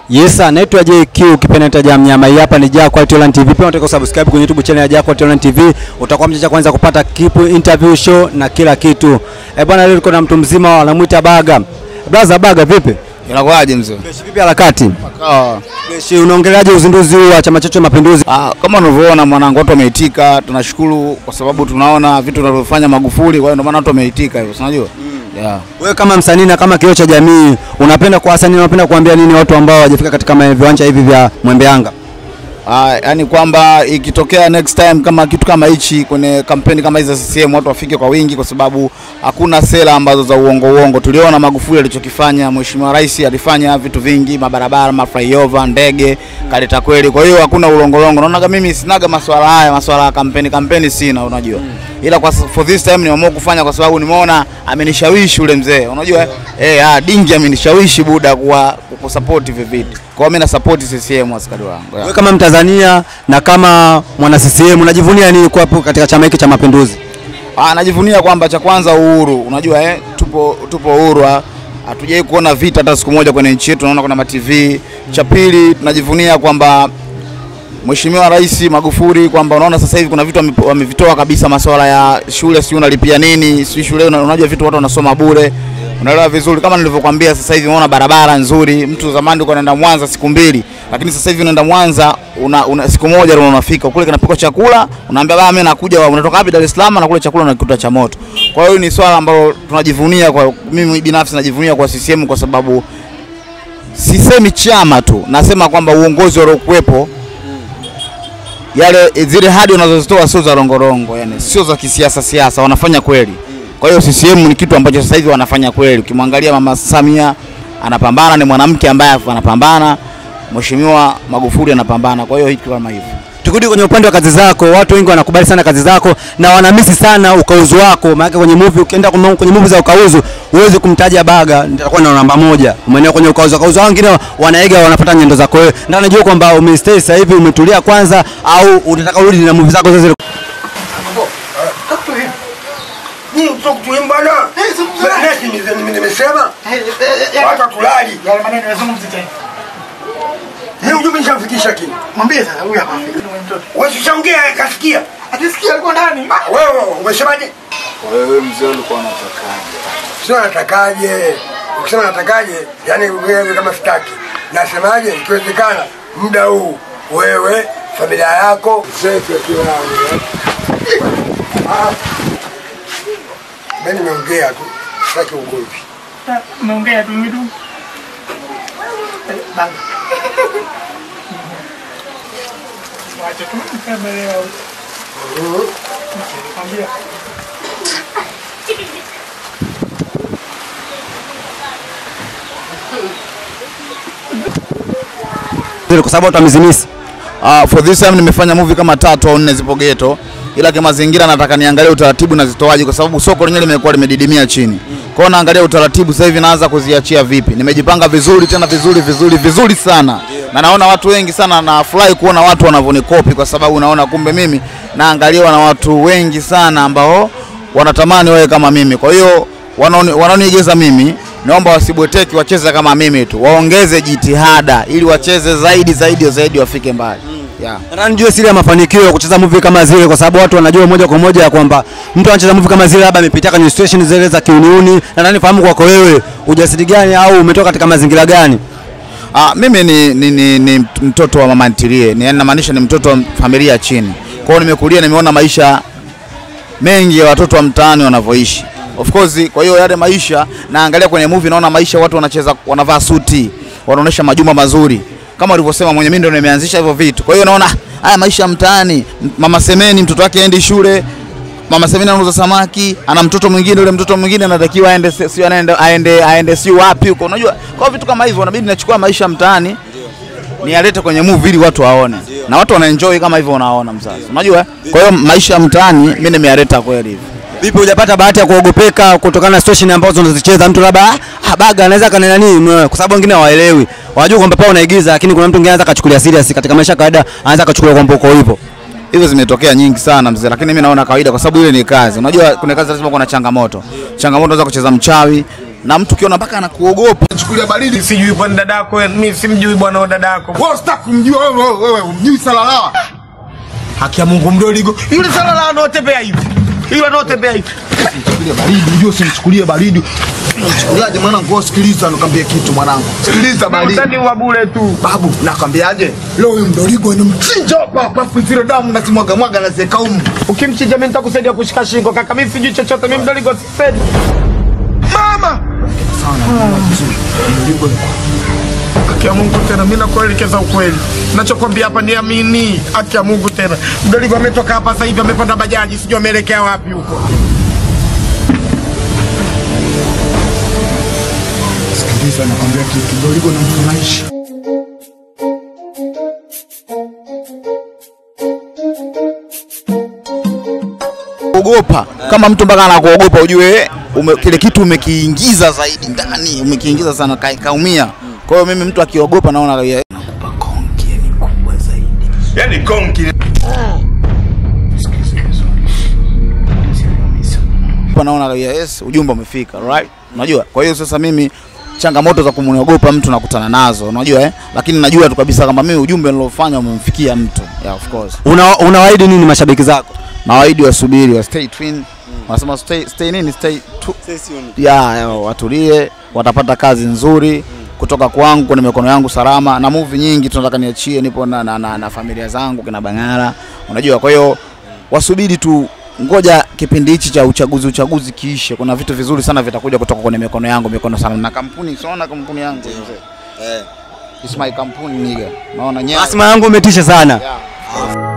Yes, naitwa JQ ukipenda ja mnyama. Hii hapa ni Jack Quality Online TV. Pia unataka kusubscribe kwenye YouTube channel ya Jack Quality Online TV. Utakuwa mteja kwanza kupata kipu interview show na kila kitu. Eh, bwana leo tuko na mtu mzima wanamuita Baga. Brother Baga vipi? Inakuwaje mzee? Fresh vipi harakati? Ah, Fresh unaongeleaje uzinduzi huu wa chama chetu cha Mapinduzi? ah, kama unavyoona mwanangu, watu wameitika. Tunashukuru kwa sababu tunaona vitu tunavyofanya Magufuli, kwa hiyo ndio maana watu wameitika hivyo, si unajua? Yeah. Wewe kama msanii na kama kioo cha jamii, unapenda kwa wasanii unapenda kuambia nini watu ambao hawajafika katika ma- viwanja hivi vya Mwembe Yanga? Ah, yani kwamba ikitokea next time kama kitu kama hichi kwenye kampeni kama hizi za CCM watu wafike kwa wingi, kwa sababu hakuna sera ambazo za uongo uongo. Tuliona Magufuli alichokifanya, Mheshimiwa Rais alifanya vitu vingi, mabarabara, maflyover, ndege, kaleta kweli. Kwa hiyo hakuna ulongolongo. Naona kama mimi sinaga maswala haya, maswala ya kampeni, kampeni sina, unajua. Ila kwa for this time nimeamua kufanya kwa sababu nimeona amenishawishi ule mzee, unajua eh, ah, dingi amenishawishi buda kwa kusupport hivi vitu. Kwa hiyo mimi na support CCM askari wangu. yeah. Wewe kama Mtanzania na kama mwana CCM unajivunia nini kuwapo katika chama hiki cha Mapinduzi? Ah, najivunia kwamba cha kwanza uhuru, unajua eh, tupo tupo uhuru, ah, hatujai kuona vita hata siku moja kwenye nchi yetu, tunaona kuna ma TV. Cha pili tunajivunia kwamba Mheshimiwa Rais Magufuli kwamba unaona sasa hivi kuna vitu wame- wamevitoa kabisa, masuala ya shule, si unalipia nini, si shule, una- unajua vitu watu wanasoma bure, unaelewa vizuri. Kama nilivyokuambia, sasa hivi unaona barabara nzuri. Mtu zamani ulikuwa unaenda Mwanza siku mbili, lakini sasa hivi unaenda Mwanza una, una siku moja ndio unafika kule, kinapikwa chakula, unaambia baba, mimi nakuja, unatoka wapi? Dar es Salaam, na kule chakula unakikuta cha moto. Kwa hiyo ni swala ambalo tunajivunia, kwa mimi binafsi najivunia kwa CCM kwa sababu sisemi chama tu, nasema kwamba uongozi waliokuwepo yale zile hadi wanazozitoa sio za rongorongo, yani sio za kisiasa siasa, wanafanya kweli. Kwa hiyo CCM ni kitu ambacho sasa hivi wanafanya kweli. Ukimwangalia Mama Samia anapambana, ni mwanamke ambaye anapambana, Mheshimiwa Magufuli anapambana. Kwa hiyo hicho kama hivyo. Tukirudi kwenye upande wa kazi zako, watu wengi wanakubali sana kazi zako na wanamisi sana ukauzu wako. Maana kwenye movie ukienda kwenye kwenye movie za ukauzu, huwezi kumtaja Baga, nitakuwa na namba moja. Umeelewa kwenye ukauzu, ukauzu wengine wanaiga wanafuata nyendo zako wewe. Ndio najua kwamba umestay sasa hivi umetulia kwanza au unataka urudi na movie zako zile. Nyinyi mtoka kutuim bwana. Nesi nime- nime- nimesema watu hatulali. Yale maneno yazungumzi tena. Mimi ujumbe nishamfikisha kini. Mwambie sasa huyu hapa. Huyu mtoto. Wewe ushaongea kasikia. Atisikia alikuwa ndani. Ah, Wewe umesemaje? Wewe mzee ulikuwa unatakaje? Sio natakaje. Ukisema natakaje, yani wewe kama sitaki. Nasemaje ikiwezekana muda huu wewe familia yako safe akiwa Ah. Mimi nimeongea tu. Sitaki ugomvi. Umeongea tu mimi tu. Eh, Banga. Wacha tu kama leo. Mwambie. Zile kwa sababu watu wamezimisi. Uh, for this time nimefanya movie kama tatu au nne zipo geto, ila kwa mazingira nataka niangalie utaratibu na zitoaje, kwa sababu soko lenyewe limekuwa limedidimia chini. Kwa hiyo naangalia utaratibu sasa hivi naanza kuziachia vipi. Nimejipanga vizuri tena vizuri vizuri vizuri sana, na naona watu wengi sana, nafurahi kuona watu wanavyonikopi, kwa sababu naona kumbe mimi naangaliwa na watu wengi sana ambao wanatamani wawe kama mimi. Kwa hiyo wanaoni- wanaoniigiza mimi naomba wasibweteki, wacheze kama mimi tu, waongeze jitihada ili wacheze zaidi zaidi zaidi, wafike mbali yeah. Nataka nijue siri ya mafanikio ya kucheza movie kama zile, kwa sababu watu wanajua moja kwa moja ya kwamba mtu anacheza movie kama zile labda amepitia kwenye situation zile za kiuniuni. Na nataka nifahamu kwako wewe ujasiri gani au umetoka katika mazingira gani? Ah, mimi ni, ni, ni, ni mtoto wa mama ntilie, ni yani namaanisha ni mtoto wa familia ya chini. Kwa hiyo nimekulia, nimeona maisha mengi ya watoto wa mtaani wanavyoishi. Of course, kwa hiyo yale maisha naangalia kwenye movie, naona maisha watu wanacheza, wanavaa suti, wanaonesha majumba mazuri kama ulivyosema mwenye, mimi ndio nimeanzisha hivyo vitu. Kwa hiyo naona ah, haya maisha ya mtaani. M- Mama Semeni mtoto wake aendi shule, Mama Semeni anauza samaki, ana mtoto mwingine, yule mtoto mwingine anatakiwa aende si- sio anaende aende aende si wapi huko. Unajua, kwa hiyo vitu kama hivyo inabidi nachukua maisha ya mtaani nialete kwenye movie ili watu waone, na watu wanaenjoy kama hivyo unaona mzazi, unajua. Kwa hiyo maisha ya mtaani mimi nimeyaleta kweli hivi. Vipi, hujapata bahati ya kuogopeka kutokana na situation ambazo unazicheza? Mtu labda ah, Baga anaweza kanena nini, kwa sababu wengine hawaelewi, wanajua kwamba pao unaigiza, lakini kuna mtu mwingine anaweza akachukulia serious katika maisha ya kawaida, anaweza akachukulia kwamba uko hivyo. hizo zimetokea nyingi sana mzee, lakini mimi naona kawaida, kwa sababu ile ni kazi. Unajua kuna kazi lazima kuna changamoto. Changamoto za kucheza mchawi, na mtu ukiona mpaka anakuogopa chukulia baridi Sijui bwana dadako, mimi simjui bwana wa dadako. wewe usitaki kumjua wewe wewe, wewe umjui salala Haki ya Mungu mdoligo. Yule salala anaotembea hivi. Yule anaotembea hivi. chukulia baridi unajua usimchukulie baridi Mchukuliaje mwanangu wewe sikiliza nikwambie kitu mwanangu sikiliza baridi Utani wa bure tu. babu nakwambiaje leo huyu mdoligo ni mchinja hapa hapa afu zile damu nazimwaga mwaga naziweka humu Ukimchinja mimi nitakusaidia kushika shingo kaka. Mimi sijui chochote, mimi mdoligo sipendi. mama Haki ya Mungu tena, mimi nakuelekeza ukweli. Nachokwambia hapa niamini. Haki ya Mungu tena. Mdoligo ametoka hapa sasa hivi amepanda bajaji, sijui ameelekea wapi huko. sikiliza nakwambia kitu mdoligo na mfurahishi ogopa kama mtu mpaka anakuogopa ujue ume, kile kitu umekiingiza zaidi ndani umekiingiza sana ka, kaumia kwa hiyo mimi mtu akiogopa naona ya- nakupa konki ni kubwa zaidi Yaani konki. Hapa naona ya, yes ujumbe umefika right unajua kwa hiyo sasa mimi changamoto za kumwogopa mtu nakutana nazo unajua eh lakini najua tu kabisa kama mimi ujumbe nilofanya umemfikia mtu yeah of course Una, unawaahidi nini mashabiki zako? na waidi wasubiri wa stay twin wanasema stay, stay nini stay tu, ya, ya watulie watapata kazi nzuri kutoka kwangu kwenye mikono yangu salama na movie nyingi tunataka niachie nipo na, na, na, na familia zangu kina Bangara unajua kwa hiyo wasubiri tu ngoja kipindi hichi cha uchaguzi uchaguzi kiishe kuna vitu vizuri sana vitakuja kutoka kwenye mikono yangu mikono sana na kampuni siona kampuni yangu mzee It's my kampuni niga naona nyaya Asma yangu umetisha sana. Yeah.